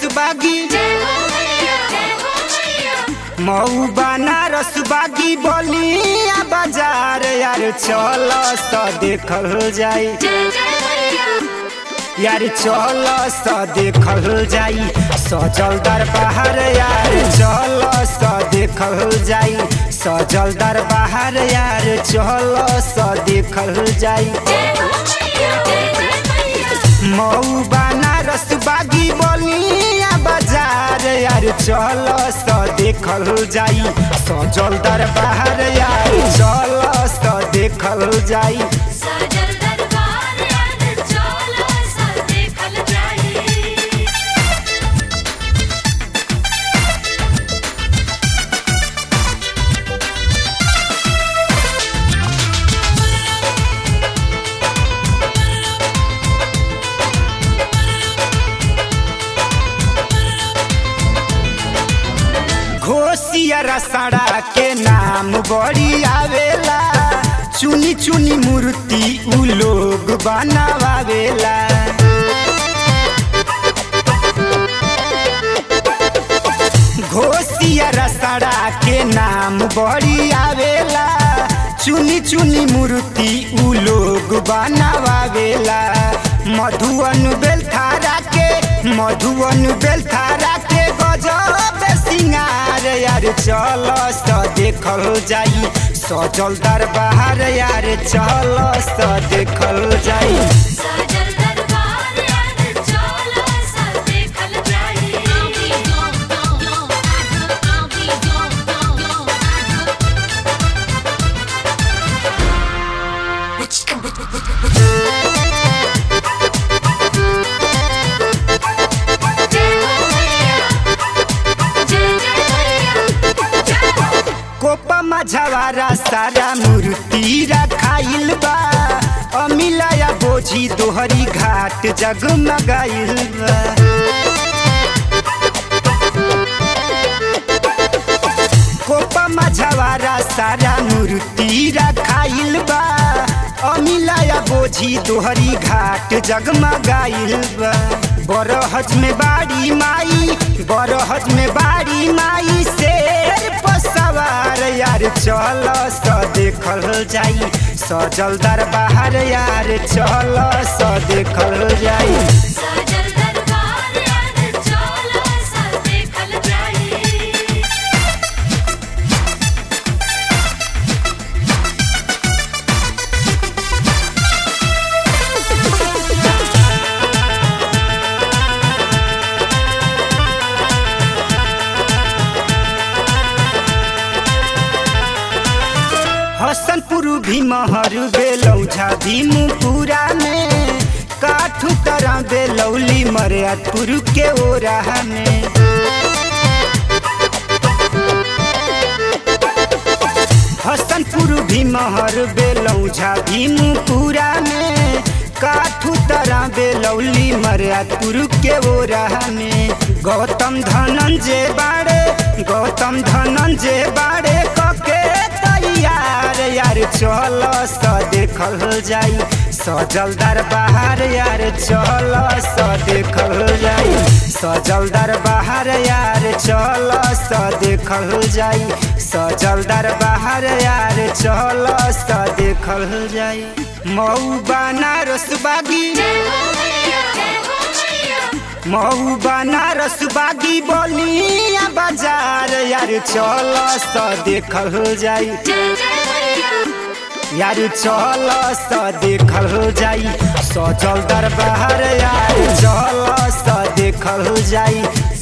बागी मऊ बनारस बागी बलिया बाजार यार चल स देखल जाई यार चल स देखल जाई सजल दरबार यार चल स देखल जाई सजल दरबार यार चल स देखल जाई मऊ बनारस बागी बलिया बाजार यार चल स देखल जाई सजल दरबार यार चल स देखल जाई सजल दरबार यार चल सा देखल जाई घोसिया रसड़ा के नाम बड़ी आवेला चुनी चुनी मूर्ति उ लोग बनावेला घोसिया रसड़ा के नाम बड़ी आवेला चुनी चुनी मूर्ति उ लोग बनावेला मधुवन बेलथारा के मधुवन बेलथारा के गजब सिंगार यार चल स देखल जाई सजल दरबार यार चल स देखल जाई सजल दरबार यार चल सा देखल जाई कोपा मझवारा सारा मूर्ति रखाइल बा अमिलाया बोझी दोहरी घाट जगमगाइल बा कोपा मझवारा सारा मूर्ति रखाइल बा अमिलाया बोझी दोहरी घाट जगमगाइल बा बरहज में बाड़ी माई बरहज में बाड़ी माई शेर पर सवार यार चल स देखल जाई सजल दरबार यार चल स देखल जाई सजल दरबार यार चल सा देखल जाई हसनपुर भीमहर बेलौझा भीमपुरा में काठू तरह बेलौली मरियापुर के ओरा में हसनपुर भीमहर बेलौझा भीमपुरा में काठू तरह बेलौली मरियापुर के ओरा में गौतम धनंजय बाड़े गौतम धनंजय बाड़े कके तैयार यार चल स देखल जाई सजल दरबार यार चल स देखल जाई सजल दरबार यार चल स देखल जाई सजल दरबार यार चल स देखल जाई मऊ बनारस बागी मऊ बनारस बागी बलिया बाजार यार चल स देखल जाई यार चल स देखल जाई सजल दरबार यार चल स देखल जाई